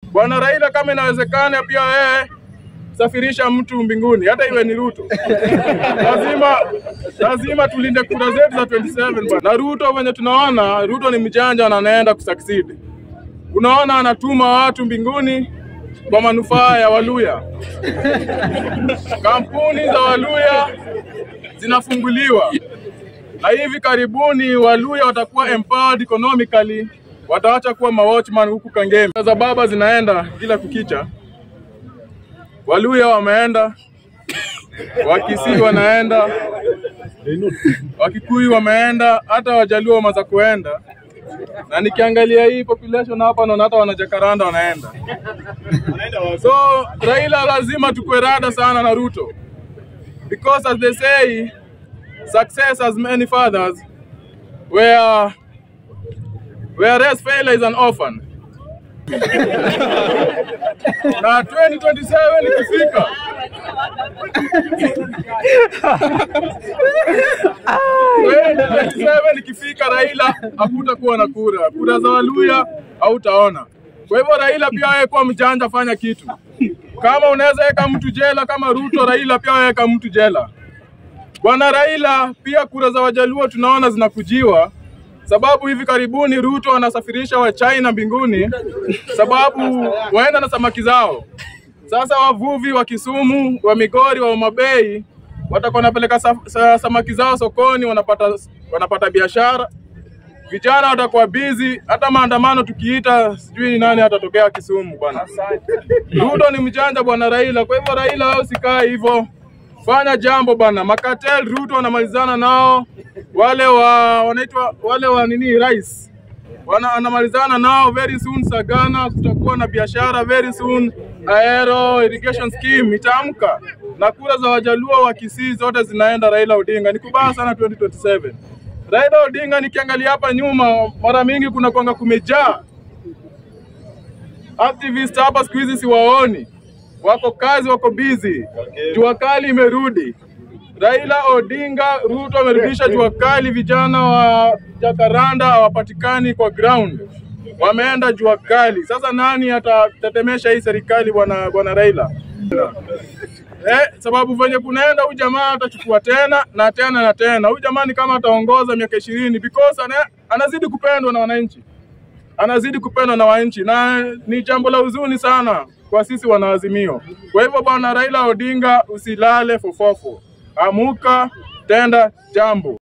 Bwana Raila, kama inawezekana, pia wewe safirisha mtu mbinguni, hata iwe ni Ruto. lazima lazima tulinde kura zetu za 27 bwana. Na Ruto venye tunaona, Ruto ni mjanja na anaenda kusucceed. Unaona, anatuma watu mbinguni kwa manufaa ya Waluya. Kampuni za Waluya zinafunguliwa na hivi karibuni Waluya watakuwa empowered economically, wataacha kuwa mawatchman huku Kangemi. Za baba zinaenda kila kukicha. Waluya wameenda, Wakisii wanaenda, Wakikuyu wameenda, hata Wajaluo wameanza kuenda, na nikiangalia hii population hapa naona hata wanajakaranda wanaenda. So Raila lazima tukue rada sana na Ruto because as they say success has many fathers where whereas failure is an orphan na 2027 ikifika 2027 ikifika Raila hakutakuwa na kura, kura za Waluya hautaona. Kwa hivyo Raila pia wewe kuwa mjanja, fanya kitu. Kama unaweza weka mtu jela kama Ruto, Raila pia weka mtu jela. Bwana Raila, pia kura za Wajaluo tunaona zinakujiwa, sababu hivi karibuni Ruto anasafirisha wa China mbinguni, sababu waenda na samaki zao. Sasa wavuvi wa Kisumu, wa Migori, wa Homa Bay watakuwa wanapeleka sa, sa, samaki zao sokoni, wanapata wanapata biashara. Vijana watakuwa busy, hata maandamano tukiita, sijui ni nani atatokea Kisumu bwana. Ruto ni mjanja bwana Raila, kwa hivyo Raila wewe usikae hivyo fanya jambo bana. Makatel Ruto wanamalizana nao, wale wa wanaitwa wale wa nini rais wana anamalizana nao very soon. Sagana kutakuwa na biashara very soon. Aero irrigation scheme itaamka na kura za Wajaluo wa Kisii zote zinaenda Raila Odinga. Ni kubaya sana 2027. Raila Odinga, nikiangalia hapa nyuma, mara mingi kuna kwanga kumejaa activist hapa, siku hizi siwaoni wako kazi, wako busy. Jua kali imerudi. Raila Odinga, Ruto amerudisha jua kali. Vijana wa Jakaranda hawapatikani kwa ground, wameenda jua kali. Sasa nani atatetemesha hii serikali bwana bwana Raila? Eh, sababu venye kunaenda huyu jamaa atachukua tena na tena na tena. Huyu jamaa ni kama ataongoza miaka ishirini because ana, anazidi kupendwa na wananchi anazidi kupendwa na wananchi, na ni jambo la huzuni sana kwa sisi wanaazimio. Kwa hivyo bwana Raila Odinga, usilale fofofo, amuka, tenda jambo.